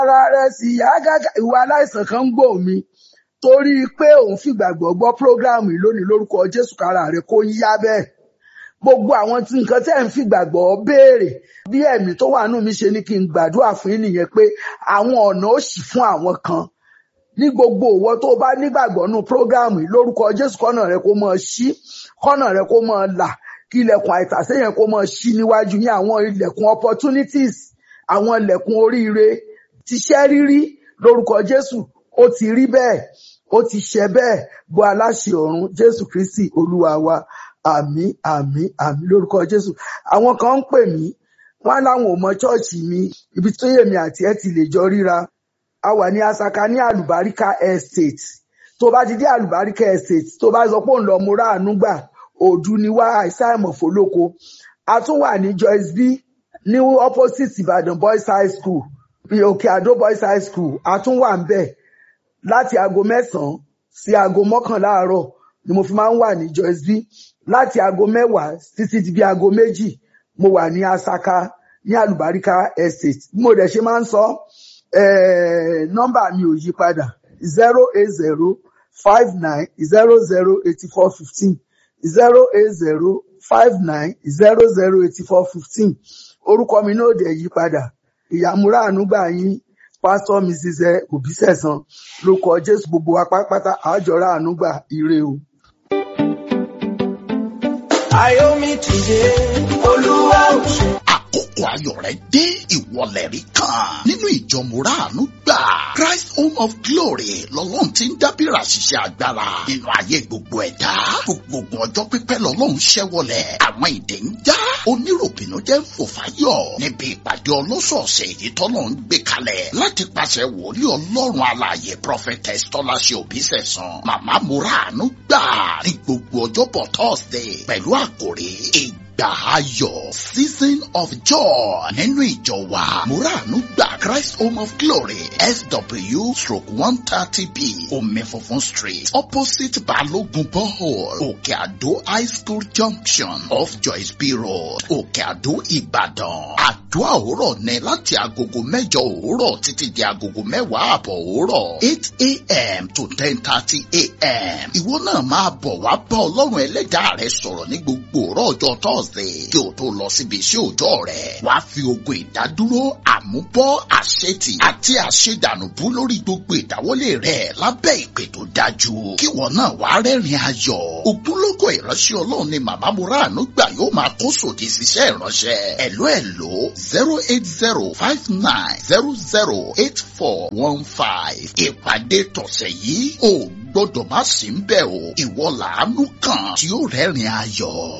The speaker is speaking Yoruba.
ara rẹ̀ sì yá gágá ìwà aláìsàn kan ń gbò mí torí pé òun fìgbàgbọ́ gbọ́ prógráàmù yìí lónìí lórúkọ jésù kára rẹ̀ kó yá bẹ́ẹ̀ gbogbo àwọn tí nǹkan tẹ́ ń fìgbàgbọ́ béèrè bí ẹ̀mí tó wà nù mí ṣe ní kí n gbàdúrà fún yín nìyẹn pé àwọn ọ̀nà ó ṣì fún àwọn kan ní gbogbo òwò tó bá nígbàgbọ́ nù prógráàmù yìí lórúkọ jésù kọ́nà rẹ̀ kó máa ṣí kọ́nà rẹ̀ kó máa là kí ilẹ̀kùn àìtàsé yẹn kó máa ṣí níwájú yín àwọn ilẹ̀kùn opportunities àwọn ilẹ̀kùn oríire tiṣẹ́ rírí lórúkọ jésù ó ti rí bẹ́ẹ̀ ó ti ṣẹ bẹ́ẹ̀ bó aláṣẹ ọ̀run jésù kristi olúwa wa àmì àmì àmì lórúkọ jésù àwọn kan ń pè mí wọn láwọn ò mọ ṣọ́ọ̀ṣì mi ibi tó yèmí àti ẹ ti lè jọ ríra a wà ní asaka ní àlùbáríkà estate tó bá ti dé àlùbáríkà estate tó bá sọ pé òun lọ múra àánú gbà òdu ni wá àìsàn ìmọ̀fólóko a tún wà ní joyce b ní opposite ìbàdàn boys high school òkè àdó boys high school a tún wà ń bẹ̀ láti aago mẹ́sàn-án sí aago mọ́kànlá àárọ̀ ni mo fi máa ń wà ní joyce b láti aago mẹ́wàá títí di bí aago méjì mo wà ní asaka ní àlùbáríkà estate bí mo dẹ̀ ṣe máa ń sọ eh, nọ́mbà mi ò yí padà zero eight zero five nine zero zero eighty four fifteen zero eight zero five nine zero zero eighty four fifteen orúkọ mi náà dẹ̀ yí padà ìyàmúra ànúgbà yín pásítọ̀ mrs òbísẹ̀sán lórúkọ jésù gbogbo wa pátápátá àjọra ànúgbà ire o. Ayomi ti dé, Olúwa ò ṣe. àkókò ayọ̀ rẹ̀ dé ìwọlẹ̀ rí kan nínú ìjọ mùràánú gbà Christ Home of Glory lọ́lọ́run ti ń dábìrà ṣiṣẹ́ agbára nínú ayé gbogbo ẹ̀dá gbogbo ọjọ́ pípẹ́ lọ́lọ́run ṣẹ́wọlẹ̀ àwọn ìdè ń já oníròbìnú jẹ́ ń fò fáyọ̀ níbi ìpàdé ọlọ́sọ̀ọ̀sẹ̀ èyí tọ́lọ́ ń gbé kalẹ̀ láti pàṣẹ wòlíì ọlọ́run alààyè prophetess tọ́láṣẹ òbísẹ̀sán màmá mùràánú gbà ní gbogbo ọjọ́bọ̀ Thursday pẹ̀lú àkòrí ìgbà ayọ̀ season of joy nínú ìjọ wa muranu gba christ home of glory sw stroke one thirty b omi funfun street opposite balogun borehole òkè àdó high school junction off joyce b road òkè àdó ìbàdàn àdúrà òwúrọ̀ ní láti agogo mẹ́jọ òwúrọ̀ títí di agogo mẹ́wàá àbọ̀ òwúrọ̀ eight a.m. to ten thirty a.m. ìwọ náà máa bọ̀ wá bá ọlọ́run ẹlẹ́dàá rẹ sọ̀rọ̀ ní gbogbo òrọ̀ ọjọ́ thursday kí o tó lọ síbi iṣẹ́ òòjọ́ rẹ̀ wá fi ogun ìdádúró àmúbọ́ àṣetì àti àṣedànùbú lórí gbogbo ìdáwọ́lé rẹ̀ lábẹ́ ìpè tó dájú kí wọn náà wá rẹ́rìn ayọ̀ ògúnlógó ìránṣẹ́ ọlọ́run ni màmá muranu gbà yóò máa kó sòdì síṣẹ́ ìránṣẹ́ ẹ̀ló ẹ̀ló zero eight zero five nine zero zero eight four one five ìpàdé tọ̀sẹ̀ yìí ò gbọ́dọ̀ má sí ń bẹ̀ o ìwọ làánú kan tí ó rẹ́rìn ayọ̀.